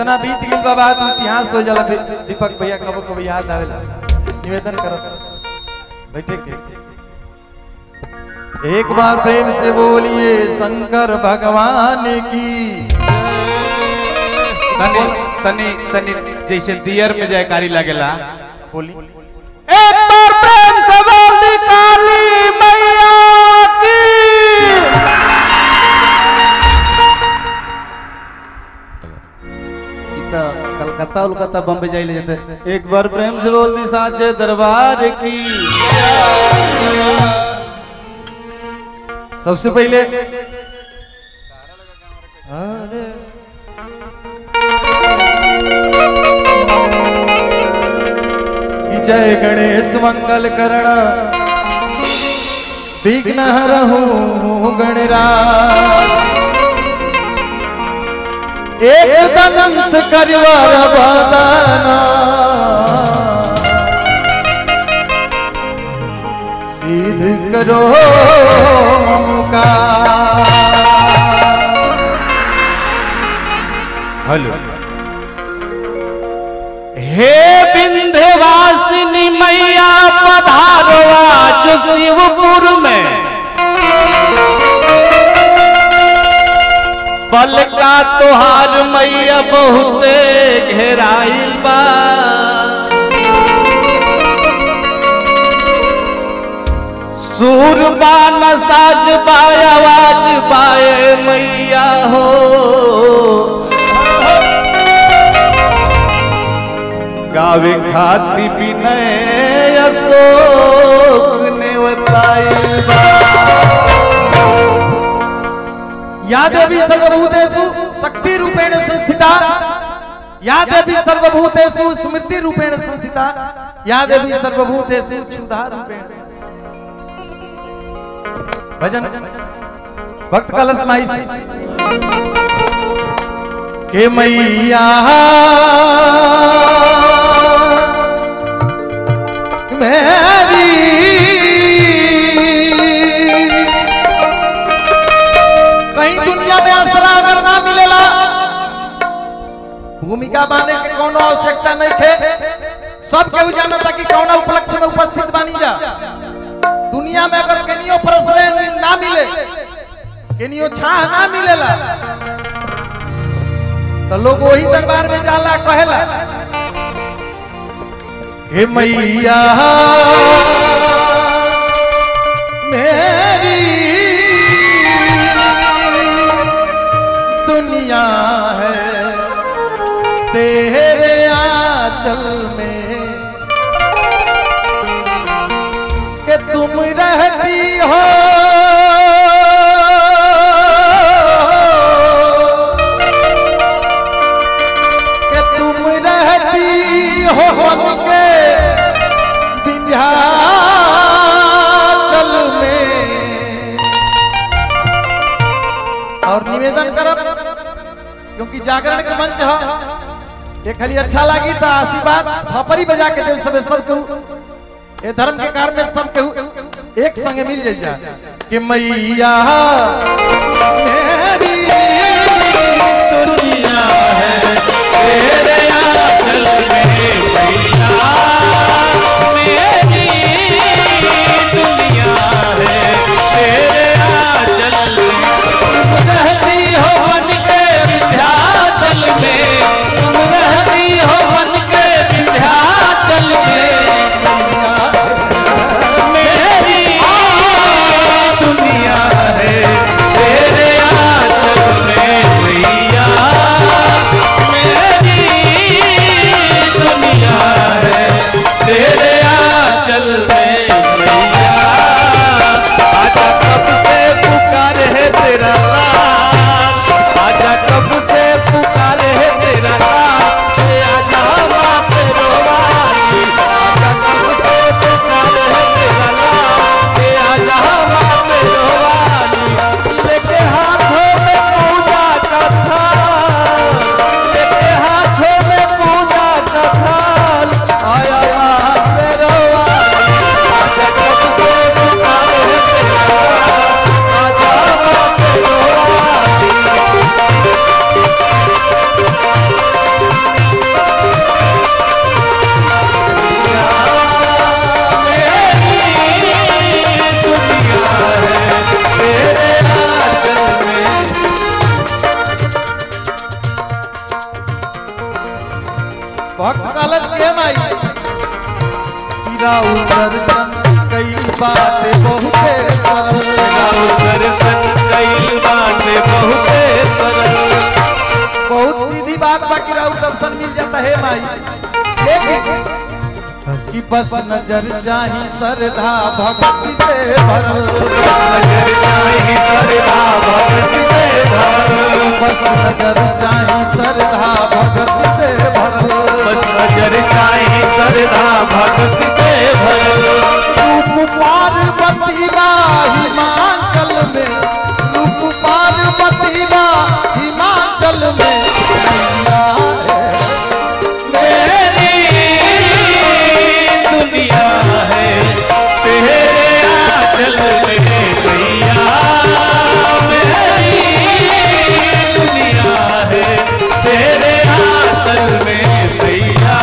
जितना बीत गइल बा बात इतिहास हो जाला फिर दीपक भैया कबो कबो याद आवेला निवेदन करत बैठे के एक बार प्रेम से बोलिए शंकर भगवान की तनी तनी तनी जैसे दियर में जयकारी लगेला बोली एक बार प्रेम से बोल दी काली मैया की कलकत्ता उलकत्ता बम्बे जाइले जाते एक बार प्रेम से बोल दी साचे दरबार की सबसे पहले कि जय गणेश मंगल करण विघ्न हरहु गणराज एक दंत करिवर बदना सिद्ध करो मुका हेलो हे विंध्यवासिनी मैया पधारवा जो शिवपुर में बल का तोहार मैया बहुते घेराइल बा सुर बा न साज बा आवाज बाए मैया हो गावे खाती विनय अशोक ने बताइल बा या देवी सर्वभूतेषु शक्ति रूपेण संस्थिता या देवी सर्वभूतेषु स्मृति रूपेण संस्थिता या देवी सर्वभूतेषु क्षुधा रूपेण भजन भक्त कलश माई से के मैया मेरी कहीं दुनिया में असरा अगर ना मिलेला भूमिका बांधे के कोनो आवश्यकता नहीं थे सब केहू जानता कि कौन उपलक्ष्य में उपस्थित बानी जा दुनिया में अगर केनियो प्रश्न ना मिले केनियो छाह ना मिलेला तो लोग वही दरबार में जाला कहेला हे मैया मेरी दुनिया है तेरे आंचल में कि तुम रहती हो कि तुम रहती हो हमके विंध्याचल में और निवेदन करब क्योंकि जागरण के मंच है ये खाली अच्छा लगी तो आशीर्वाद थपरी बजा के देव सबे सब केहू ये धर्म के कार्य में सब केहू एक संगे मिल जाए कि मैया मेरी दुनिया है तेरे आंचल में मैया मेरी दुनिया है तेरे आंचल में तुम रहती हो बन के विंध्याचल में तुम रहती हो बन के विंध्याचल में मेरी दुनिया है तेरे आंचल में मैया मेरी दुनिया है तेरे आंचल में मैया आजा कब से पुकार है तेरा नाम आजा कब से पुकार है तेरा नाम ए आजा माँ पे रोवाली आजा कब से पुकार है तेरा नाम ए आजा माँ पे रोवाली लेके हाथों में पूजा का थाल लेके हाथों में पूजा का थाल आया माँ पे रोवाली आजा कब से पुकार है तेरा नाम आजा माँ पे रोवाली कलश के माई हीरा दर्शन कई बात बहुते सरल राव दर्शन कई बाटे बहुते सरल बहुत सीधी बात बाकी राउ दर्शन मिल जाता है माई लेकिन कि बस नजर चाही श्रद्धा भक्ति से भरल नजर चाही सरदा भक्ति से भरल बस नजर चाही श्रद्धा भक्ति से भरल बस नजर चाही सरदा भक्ति से भरल रूप पार्वती बा हिमाचल में रूप पार्वती बा हिमाचल में मेरी दुनिया है तेरे आंचल में गैया मेरी दुनिया है तेरे आंचल में गैया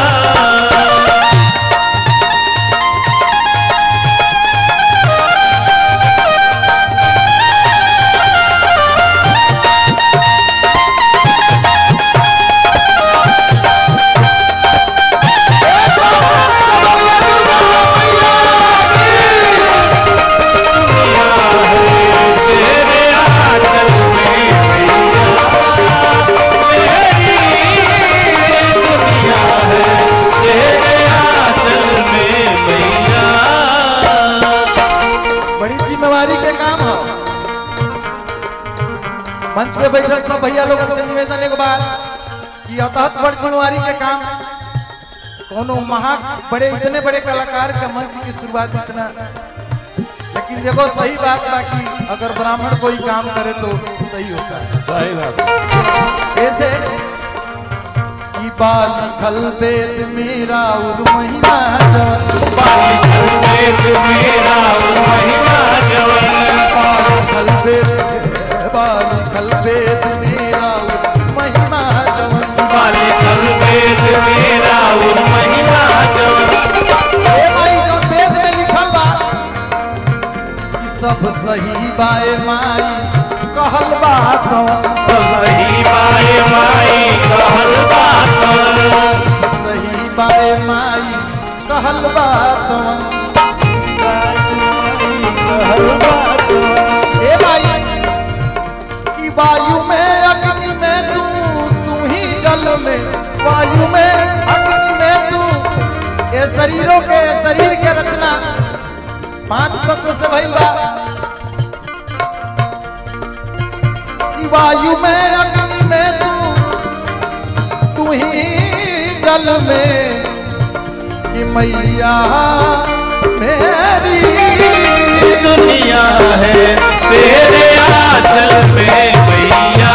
तेरे आंचल में मेरी दुनिया है तेरे आंचल में मैया बड़ी जिम्मेवारी के काम है मंच पे बैठल सब भैया लोग से निवेदन एक बार कि अतहत बड़ जिम्मेवारी के काम कोनो महा बड़े इतने बड़े कलाकार का मंच की शुरुआत इतना लेकिन देखो सही बात बा कि अगर ब्राह्मण कोई काम करे तो सही होता है सही बात ऐसे कि बाल खल वेद मेरा उर महिमा जवन बालिकल वेद मेरा महिमा जवन बाल खल वेद बाल खल वेद मेरा उर महिमा जवन बालिकल वेद मेरा महिमा जवन ए भाई जो वेद में लिखल बा कि सब सही बाए माई कहल बा कवन सही बाए माई कहल बात सही बाए माई कहल बा कवन कहल बात ए भाई कि वायु में अग्नि में तू तू ही जल में वायु में अग्नि में तू ये शरीरों के शरीर के रचना पांच तत्व से भइल बा कि वायु में अग्नि में तू तू ही जल में कि मैया मेरी दुनिया है तेरे आंचल में मैया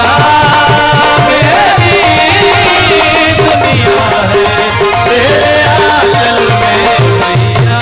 मेरी दुनिया है तेरे आंचल में मैया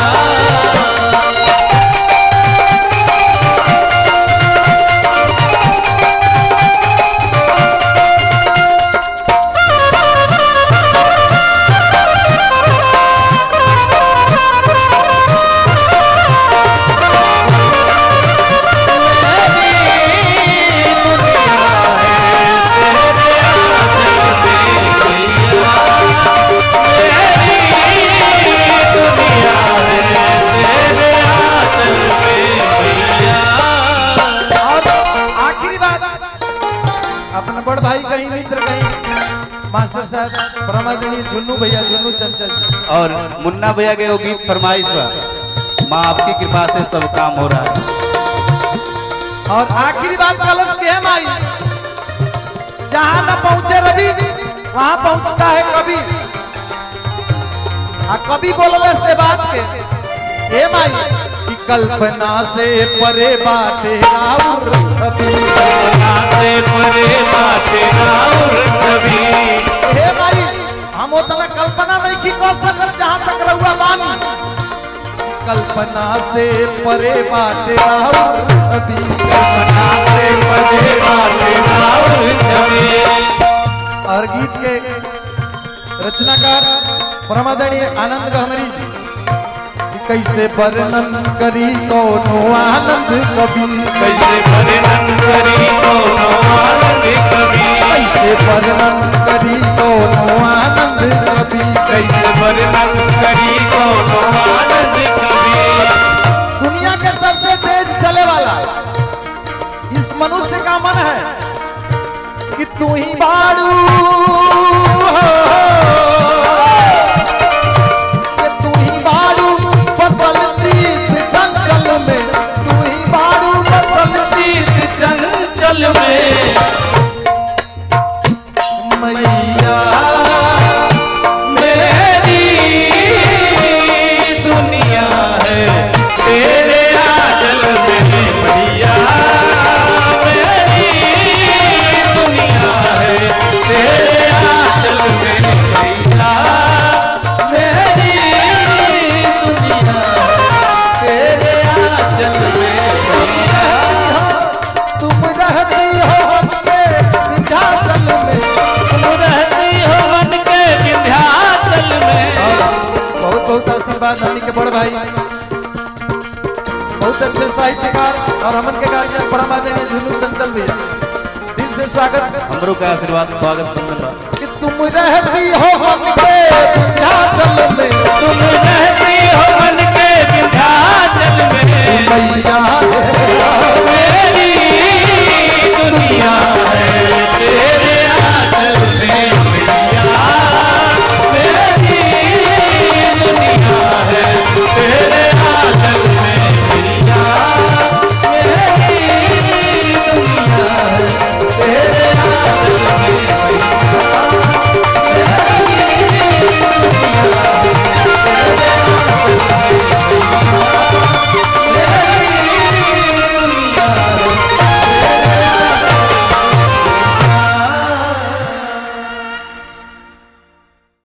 और आखिरी बात अपना बड़ भाई कहीं मित्र कहीं मास्टर साहब ब्रह्माजनी झुन्नू भैया झुन्नू चंचल जी। और मुन्ना भैया के वो गीत फरमाइश बा माँ आपकी कृपा से सब काम हो रहा है और आखिरी बात कलश के है माई जहां न पहुंचे रवि वहां पहुंचता है कभी आ कभी बोलवे से बात के हे माई कि कल्पना से परे बाटे और छवि से परे बाटे और छवि हे भाई हम उतना कल्पना नहीं की कर सकत जहाँ तक रहुआ बानी कल्पना से परे बाटे और छवि कल्पना से परे बाटे और छवि और गीत के रचनाकार प्रमादनीय आनंद गहमरी जी कि कैसे वर्णन करी कोनो आनंद कवि कैसे वर्णन करी कोनो आनंद कवि कैसे वर्णन करी कोनो आनंद कवि कैसे वर्णन करी कोनो आनंद कवि दुनिया के सबसे तेज चले वाला इस मनुष्य का मन है कि तू ही बाड़ू कि तू ही बाड़ू फसल प्रीत जंगल में तू ही बाड़ू फसल तीर्थ चंचल में मैया मेरी दुनिया है तेरे आंचल में भैया मेरी दुनिया है तेरे आंचल में भैया मेरी दुनिया है तेरे आंचल में भैया तुम रहती हो हमसे विंध्याचल में तुम रहती हो मन के विंध्याचल में बहुत बहुत आशीर्वाद हमनी के बड़ भाई बहुत अच्छे साहित्यकार और हमन के गार्जियन परम आदरणीय झुनू चंचल भैया दिल से स्वागत हमरो का आशीर्वाद स्वागत बंधन बा कि तुम रहती हो हमके विंध्याचल में तुम रहती हो मन के विंध्याचल में